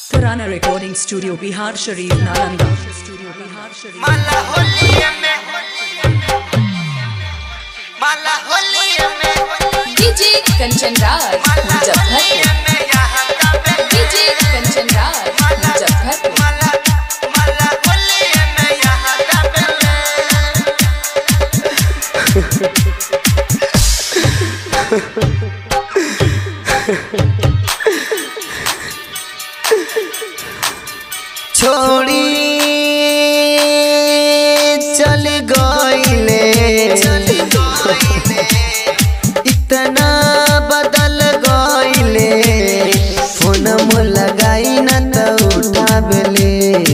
Tarana Recording Studio, Bihar Sharif, Nalanda. Studio, Bihar Sharif. माला होलिया में माला होलिया में डीजे कंचन राज माला मुजफ्फरपुर होलिया में यहाँ का बेटे डीजे कंचन राज मुजफ्फरपुर माला माला होलिया में यहाँ का बेटे छोड़ी चल गईले इतना बदल गईले फोन में लगाई न तो उठाबले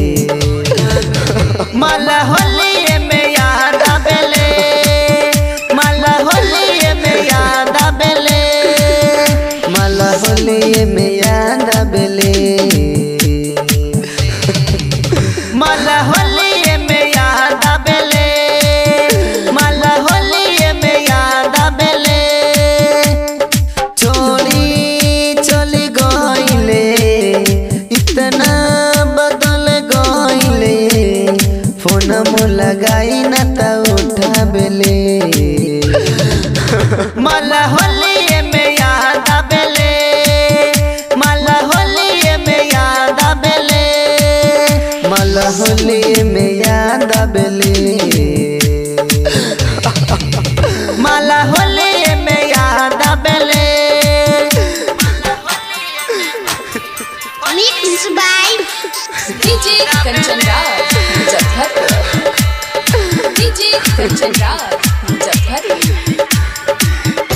माला होलिए में याद आबेले माला होलिए में याद आबेले माला होलिए में याद आबेले माला होलिए में याद आबेले माला होलिए में याद आबेले छोड़ी चली गईले इतना बदल गईले फोन में लगाई न त उठाबेले माला होलिए में याद आबेले माला होलिए में याद आबेले माला होलिए में याद आबेले माला होलिए में याद आबेले Mixed by DJ Kanchan Raj Muzaffarpur DJ Kanchan Raj Muzaffarpur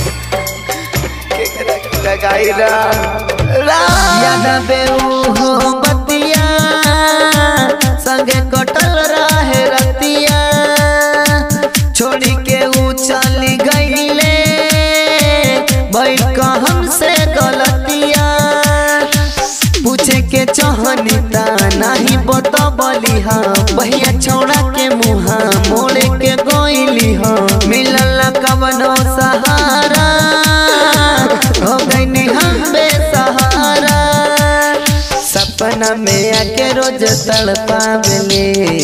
याद आबे हो बतिया संगे कटल रहे रतिया छोड़ी के ऊ चली गईले बैठ का हमसे गलतिया पूछे के चहनी ता नहीं बता बली हाँ भैया छोड़ा के मुहा मोड़े के गोइली हाँ मिलल कवनो सहारा हो गईनी हम बेसहारा सपना में आके रोज तड़पावले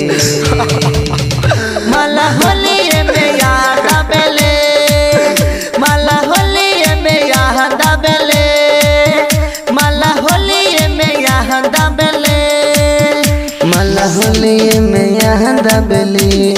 माला होलिए में याद आबेले माला होलिए में याद आबेले माला होलिए में याद आबेले माला होलिए में याद आबेले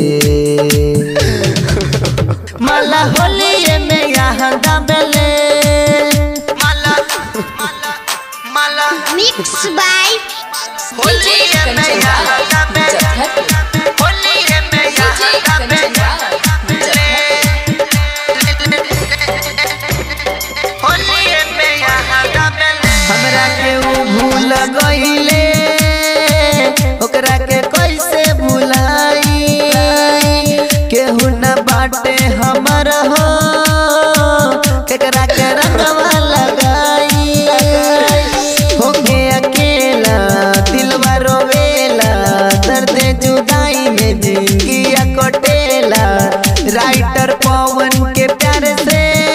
माला होलिए में याद आबेले माला माला माला Mixed by DJ Kanchan Raj Muzaffarpur होलिए में डीजे याद कंचन आबेले राज होलिए में याद आबेले हमरा के ऊ भूल गईले ओकरा के कैसे भुलाई केहू न बाटे हमर हो केकरा के रंगवा लगाई होके अकेला दिलवा रोवेला दर्द जुदाई में जिंदगी कटेला राइटर पवन के प्यार से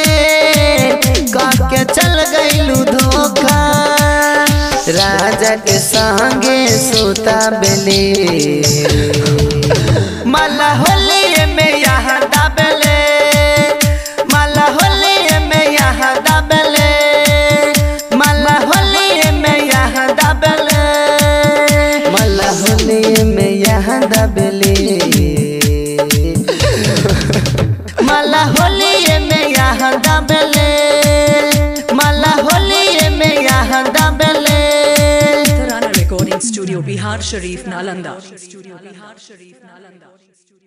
कह के चल गईलू धोखा राजा के संगे सोता बेले माला होलिए में यहाँ दाबेले माला होलिए में यहाँ दाबेले माला होलिए में यहाँ दाबेले माला होलिए में यहाँ दाबेले माला होलिए में यहाँ दाबेले माला होलिए में यहाँ दाबेले Tarana Recording Studio, Bihar Sharif, Nalanda. Studio, Bihar Sharif, Nalanda.